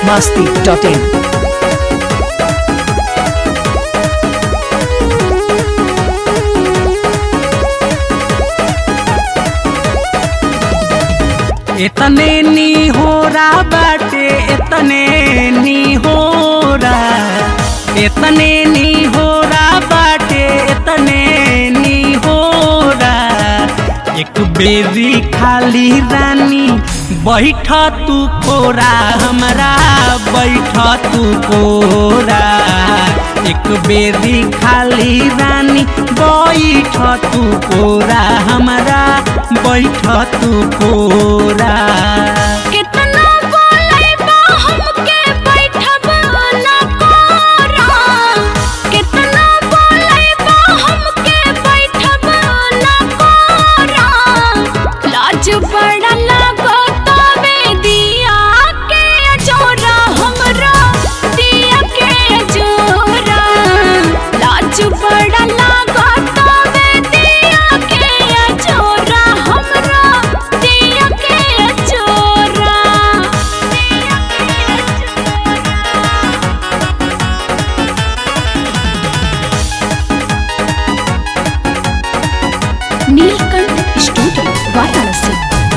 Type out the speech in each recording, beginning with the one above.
biharmasti.in इतने नी हो रहा बाटे इतने नी हो रहा इतने नी हो रहा बाटे इतने नी हो रहा एक बेरी खाली रानी बैठ तू कोरा हमरा बैठ तू कोरा एक बेरी खाली रानी बैठ तू कोरा हमरा बैठ तू कोरा कितना बोलैबा हमके बैठब ना कोरा कितना बोलैबा हमके बैठब ना कोरा लाज बड़ा लागो तबे दिया के जोरा हमरा दिया के जोरा लाज बड़ा लागो तबे दिया के जोरा हमरा दिया के जोरा दिया के जोरा नीलकंठ स्टूडियो वाराणसी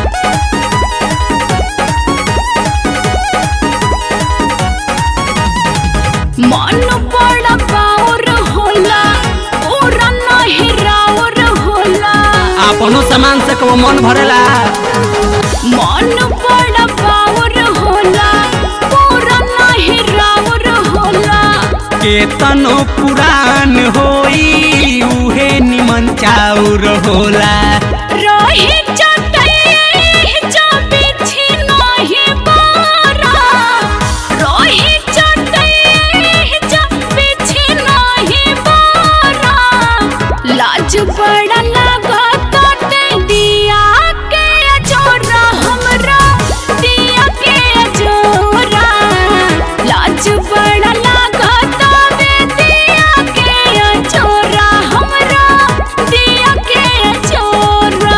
मन बड़ा बाउर होला पूरा नहीं राउर होला अपनो सामान से कबो मन भरेला मन बड़ा बाउर होला पूरा नहीं राउर होला केतनो पुरान होई उहे निमन चाउर होला रही चटई जो बिछी नहीं बारा रही चटई जो बिछी नहीं बारा लाज बड़ा लगा काटे दिया के जोरा हमरा दिया के जोरा लाज बड़ा लगा तबे दिया के जोरा हमरा दिया के जोरा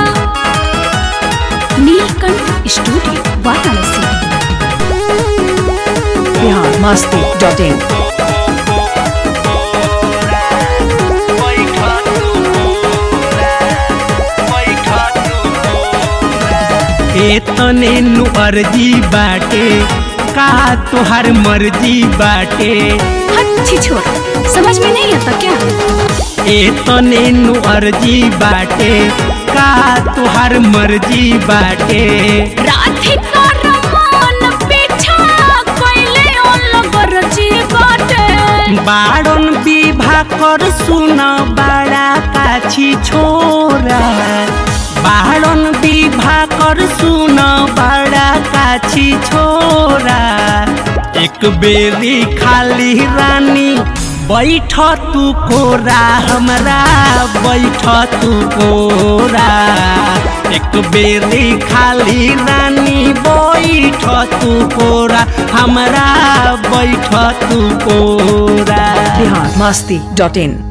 नीलकंठ स्टूडियो वाराणसी biharmasti.in एतने नु अर्जी बाटे का तोहार मर्जी बाटे अच्छी छोरा समझ में नहीं आता क्या एतने नु अर्जी बाटे का तोहार मर्जी बाटे राधिका रमन पीछा कोइले ओलगर जी बाटे बाड़न विवाह कर सुन बड़ा काछी छोरा बाड़न विवाह कर सुन बड़ा काछी छोरा एक बेरी खाली रानी बैठ तू कोरा हमरा बैठ तू कोरा एक बेरी खाली रानी बैठ तू कोरा हमरा बैठ तू कोरा biharmasti.in